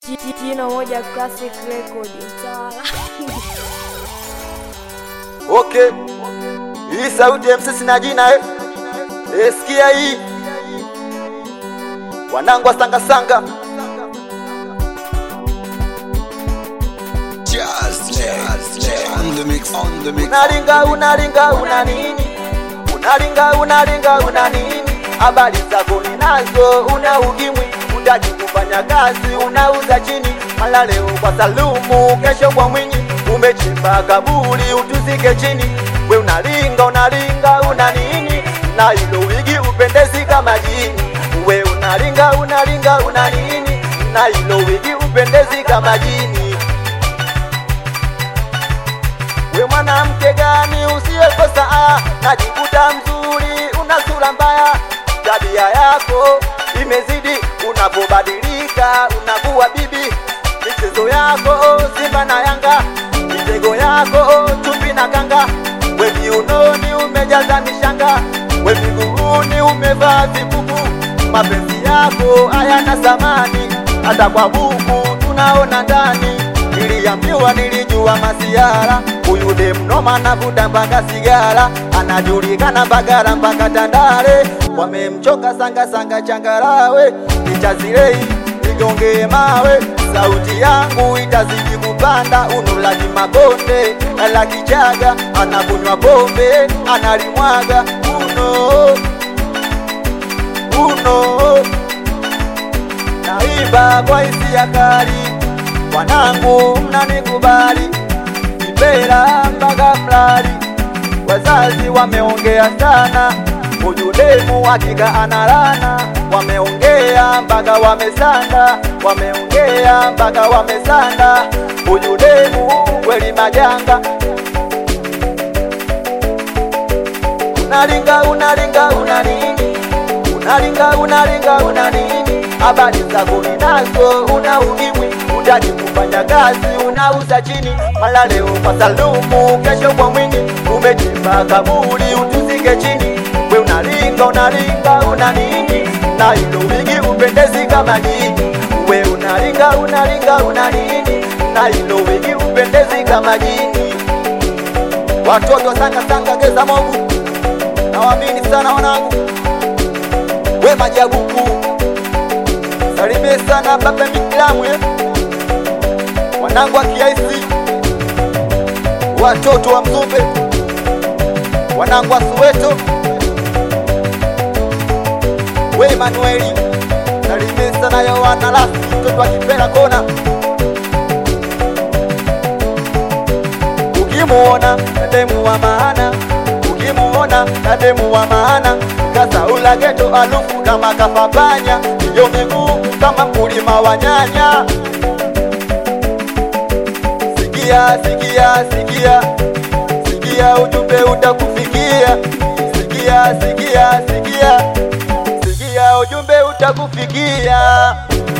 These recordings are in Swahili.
Jino moja classic record mtawala. Okay. Hii sauti ya msisi na jina eh. Eh, sikia hii. Wanangu wa sanga sanga. Jazz, jazz, jazz. On the mix, on the mix. Unaringa unaringa una nini? Unaringa unaringa una nini? Habari zako ninazo, una ukimwi, utaki kufanya kazi, unauza chini. Mala leo kwa Salumu, kesho kwa Mwinyi, umechimba kaburi utuzike chini. We unaringa unaringa una nini? Na hilo wigi upendezi kama jini. We unaringa unaringa una nini? Na hilo wigi upendezi kama jini. We mwanamke gani usiyekosa aya, najikuta mzuri, una sura mbaya, tabia yako imezidi, unapobadilika unakuwa bibi, michezo yako Simba na Yanga, mitego yako chupi na kanga, we viunoni umejaza mishanga, we miguuni umevaa vibubu, mapenzi yako hayana thamani, hata kwa buku tunaona ndani Niliambiwa nilijua masiara, huyu demnoma navuta mpaka sigara, anajulikana Mbagala mpaka Tandale, wamemchoka sanga sanga changarawe, nichazilei nigongee mawe, sauti yangu itazidi kupanda, unulaji mabonde la Kichaga, anakunywa pombe analimwaga uno uno, naimba kwa hisia kali wanangu mnanikubali, Kibera mpaka Mlali, wazazi wameongea sana, huyu demu hakika analana, wameongea mpaka wamesanda, wameongea mpaka wamesanda, huyu demu kweli majanga. Unalinga unalinga una nini? Unalinga unalinga una nini? Habari zako ninazo, una ukimwi utaki kufanya kazi, unauza chini. Mala leo kwa Salumu, kesho kwa Mwinyi, umechimba kaburi utuzike chini. We unalinga unalinga una nini? Na hilo wigi upendezi kama jini. We unalinga unalinga una nini? Na hilo wigi upendezi kama jini. Watoto sanga sanga geza mogu, nawaamini sana wanangu, we majabuku Salimie sana baba Miklamwe, wanangu wa Kiaisi, watoto wa Mzumbe, wanangu wa Soweto, we Emanueli, salimie sana Yohana Lasi, mtoto wa Kipera Kona. Ukimuona nademu wa maana, ukimuona nademu wa maana, kasaula geto alufu kama kafabanya, iyo miguu kama mkulima wa nyanya. Sikia, sikia, sikia, sikia, ujumbe utakufikia. Sikia, sikia, sikia, sikia, ujumbe utakufikia.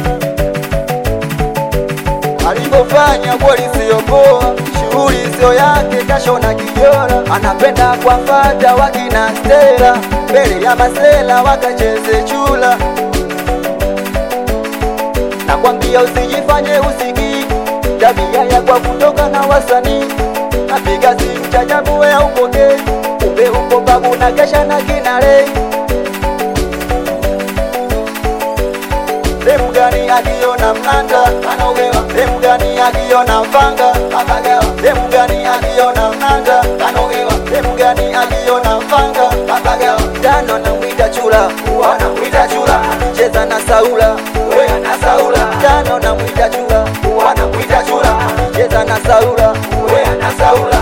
Alivyofanya kweli siyo poa, shughuli sio yake, kashona kijora, anapenda kuwafata wakina Stella mbele ya masela wakacheze chula. Nakwambia usijifanye usikii, tabia ya kwa kutoka na wasanii. Napiga simu chajabu we upokee, kumbe uko babu na kesha na kinare. Demu gani akiona mnanda anogewa, demu gani akiona mfanga apagawa, demu gani akiona mnanda anogewa, demu gani akiona mfanga apagawa. Tano namwita chula, wanamwita chula, cheza na Saula, wewe na Saula. Tano namwita chula, wanamwita chula, cheza na Saula, wewe na Saula.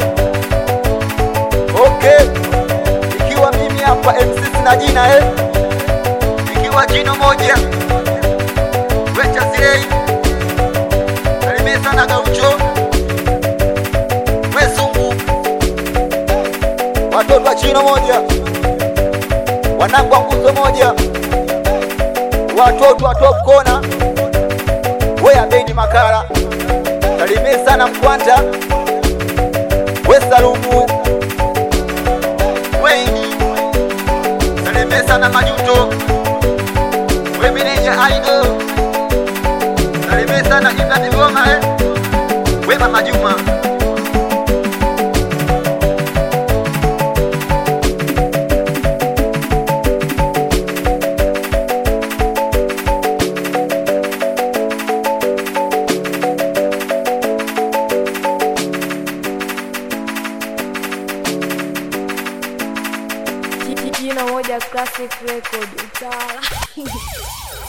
Okay, ikiwa mimi hapa MC sina jina eh, ikiwa jino moja wecha silei salimie sana Gaucho Wesungu, watoto wa chino moja, wanangu wa nguzo moja, watoto wa top kona, we Abedi Makala, salimie sana Mkwanta, we Salumu, Weini, salimie sana Majuto, we meneja Aido, salimie sana Ibra Goma eh. We Mama Juma. Jina moja classic record utawala